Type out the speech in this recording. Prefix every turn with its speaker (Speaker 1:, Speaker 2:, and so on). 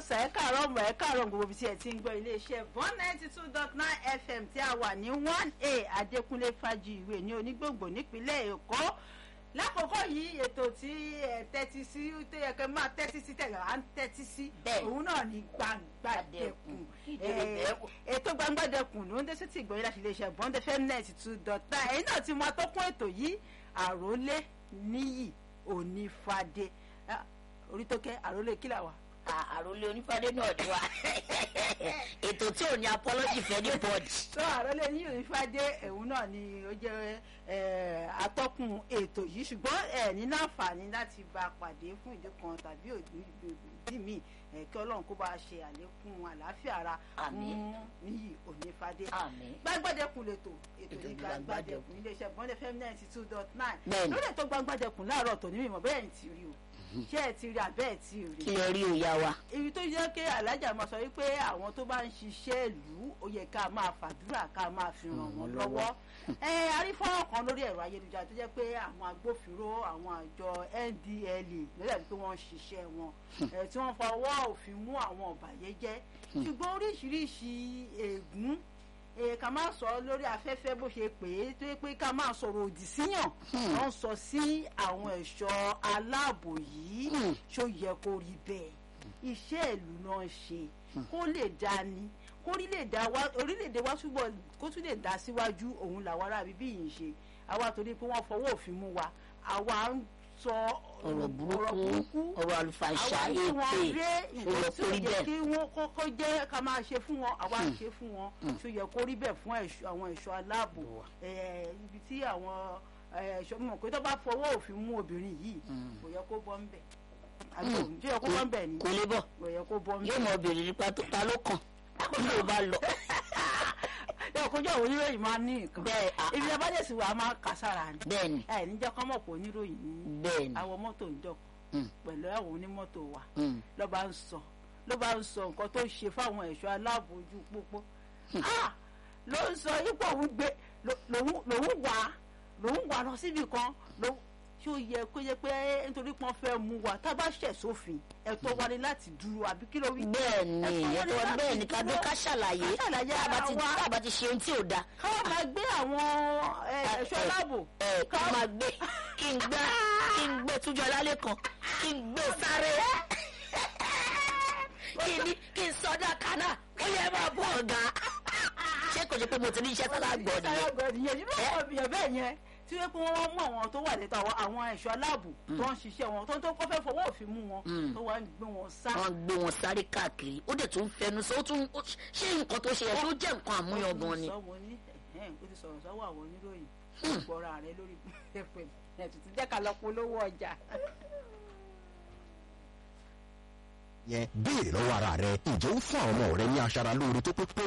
Speaker 1: sà ẹ káàárọ̀ mọ̀ ẹ káàárọ̀ gbogbo ibi tí ẹ ti ń gbọ́ iléeṣẹ́ one ninety two dot nine fm tí a wà ní one a adékúnlé fájìwé ní onígbòǹgbò nípínlẹ̀ èkó lákòókò yìí ètò tí ẹ tẹ́tí sí tó yẹ kẹ́ máa tẹ́tí sí tẹ̀lé à ń tẹ́tí sí
Speaker 2: Bẹ́ẹ̀.
Speaker 1: òun náà ní gbangbadẹkùn
Speaker 2: Ìdílé bẹ́ẹ̀ wò.
Speaker 1: ètò gbangbadẹkùn ló ń dé sí ti ìgbọ̀nyìn láti iléeṣẹ́ bond fm ninety two dot nine ẹ̀yin náà ti mọ atọ́kùn ètò yìí àròlé níyì onífàdé Ah, orí tó kẹ́ àròlé kílà wà.
Speaker 2: À- àròlé onífàdé náà ni wa ètò tí ò ní apology fẹ́ ní bọ́ọ̀dì.
Speaker 1: sọ àròlé ní onífàdé ẹ̀hún náà ni ó jẹ́ eh, atọ́kùn ètò yìí ṣùgbọ́n ẹ̀ ní láǹfààní láti bá a pàdé fún ìdí kan tàbí ìdí míì eh, kí ọlọ́run kó bá a ṣe àlékún àlàáfíà ara
Speaker 2: Àmín.
Speaker 1: fún níyì onífàdé.
Speaker 2: àmín
Speaker 1: gbàgbọ́dẹ̀kùn lètò ètò
Speaker 2: Ètò
Speaker 1: ní
Speaker 2: ní
Speaker 1: gbàgbọ́dẹ̀kùn iléeṣẹ́ bọ́ndẹ̀ fm ninety two dot nine
Speaker 2: Bẹ́ẹ̀ni.
Speaker 1: lórí ètò gbàgbọ́dẹ̀kùn láàárọ̀ tòní mímọ́ bẹ́ẹ̀ ni ti rí o ṣé ẹ ti rí àbẹ́ ẹ ti rí
Speaker 2: kí lè rí òya wa.
Speaker 1: ibi tó yẹ kí alájà máa sọ wípé àwọn tó bá ń ṣiṣẹ́ ìlú ó yẹ ká máa fàdúrà ká máa fi ràn wọ́n lọ́wọ́ ẹ arífọ́nrán kan lórí ẹ̀rọ ayélujára tó jẹ́ pé àwọn agbófinró àwọn àjọ ndla lórí àti pé wọ́n ń ṣiṣẹ́ wọn ẹ tí wọ́n fọwọ́ òfin mú àwọn ọ̀bàyéjẹ́ ṣùgbọ́n oríṣiríṣi ègún ẹ ká máa sọ lórí afẹ́fẹ́ bó ṣe pè é tó yẹ pé ká máa sọ̀rọ̀ òdì síyàn wọ́n sọ sí àwọn ẹ̀ṣọ́ aláàbò yìí
Speaker 2: Hmm.
Speaker 1: ṣó yẹ kó rí bẹ́ẹ̀ iṣẹ́ ìlú náà ṣe kó lè dání kó orílẹ̀-èdè wa orílẹ̀-èdè wa túbọ̀ kó tún lè dá síwájú òun làwọn ará bíbí yìí ń ṣe àwa torí pé wọ́n fọwọ́ òfin mú wa àwa ń sọ
Speaker 2: ọ̀rọ̀ burúkú ọ̀rọ̀ àlùfàṣà
Speaker 1: àwọn tí wọ́n
Speaker 2: èpè
Speaker 1: gbé nǹkan
Speaker 2: ọ̀rọ̀
Speaker 1: tí ó
Speaker 2: kórí
Speaker 1: yẹ
Speaker 2: bẹ́ẹ̀.
Speaker 1: kí wọ́n kọ́kọ́ jẹ́ ká máa ṣe fún wọn àwa ń ṣe fún wọn tí ó yẹ kó rí bẹ́ẹ̀ fún ẹ̀ṣọ́- àwọn ẹ̀ṣọ́ aláàbò Eh, ibi tí àwọn eh, ẹ̀ṣọ́ mọ̀ pé tó bá fọwọ́ òfin mú obìnrin yìí kò yẹ kó bọ́ ń bẹ̀ àbí òun tí ó yẹ kó bọ́ ń bẹ̀ ni
Speaker 2: kò lè bọ̀
Speaker 1: kò yẹ kó bọ́ ń
Speaker 2: yóò
Speaker 1: bẹ̀
Speaker 2: mọ obìnrin nípa tó ta ló kàn kó ló bá lọ.
Speaker 1: yóò kójú àwọn oníròyìn máa ní nǹkan
Speaker 2: bẹ́ẹ̀ à-
Speaker 1: ibi abájẹsì wa máa kà sára ni
Speaker 2: bẹ́ẹ̀ ni
Speaker 1: ẹ níjẹ́ kọ́ mọ̀ pé oníròyìn ní
Speaker 2: bẹ́ẹ̀ ni
Speaker 1: àwọn mọ́tò ń jọ
Speaker 2: Mm.
Speaker 1: pẹ̀lú àwọn onímọ́tò wa
Speaker 2: Mm.
Speaker 1: ló bá ń sọ ló bá ń sọ nǹkan tó ṣe fáwọn ẹ̀ṣọ́ aláàbò ojú pópó Ah! ló ń sọ ipò òun gbé ló- lòun lòun wà lòun wà lọ síbi kan lòun tí ó yẹ kó yẹ pé nítorí pọ́n fẹ́ mú wa tá a bá ṣẹ̀ sófin ẹ̀tọ́ wa ni láti dúró àbí kí ló wí.
Speaker 2: bẹ́ẹ̀ ni
Speaker 1: Ẹ̀fọ́ wọn ni
Speaker 2: ẹ̀tọ́
Speaker 1: láti
Speaker 2: bẹ́ẹ̀ ni ká dó
Speaker 1: dúró.
Speaker 2: ká ṣàlàyé
Speaker 1: Ká ṣàlàyé
Speaker 2: tá a bá
Speaker 1: ara
Speaker 2: ti
Speaker 1: wa.
Speaker 2: tá a bá ti ṣe ohun tí ò da
Speaker 1: káwọn máa gbé àwọn ẹ, ẹ̀ṣọ́ aláàbò
Speaker 2: ẹ ká máa gbé kí n gbá kí n gbé túnjọ lálẹ́ kan kí n gbé sáré kí n ní kí n sọdá kaná ó yẹ máa bọ̀ ọ̀gá ṣé kò ṣe pé mo ti ní iṣẹ́ sára gbọ́ nìyẹn
Speaker 1: sára gbọ́ nìyẹn nínú àwọn èèyàn bẹ́ẹ̀ yẹn tí wọ́n pé wọ́n mú àwọn tó wà létò àwọn àwọn ẹ̀ṣọ́ aláàbò tó ń ṣiṣẹ́ wọn tó ń tó kọ́ fẹ́ fọwọ́ òfin mú wọn
Speaker 2: Mm.
Speaker 1: tó wà ń gbé wọn sá.
Speaker 2: wọ́n gbé wọn sáré káàkiri ó dẹ̀ tún fẹnu sọ ó tún ó- ṣé nǹkan tó ṣe yẹ tó jẹ́ nǹkan àmúyangàn ni.
Speaker 1: sọ wọn ní ẹ̀hẹ́n, ó ti sọ̀rọ̀ sọ́wọ́ àwọn oníròyìn gbọ́ra rẹ lórí ẹ̀fẹ̀ ẹ̀tùtù jẹ́ ká lọ polówó ọjà.
Speaker 3: yẹn béèrè lọ́wọ́ ara rẹ ǹjẹ́ ó fún àwọn ọmọ rẹ ní aṣara lóore tó pé pé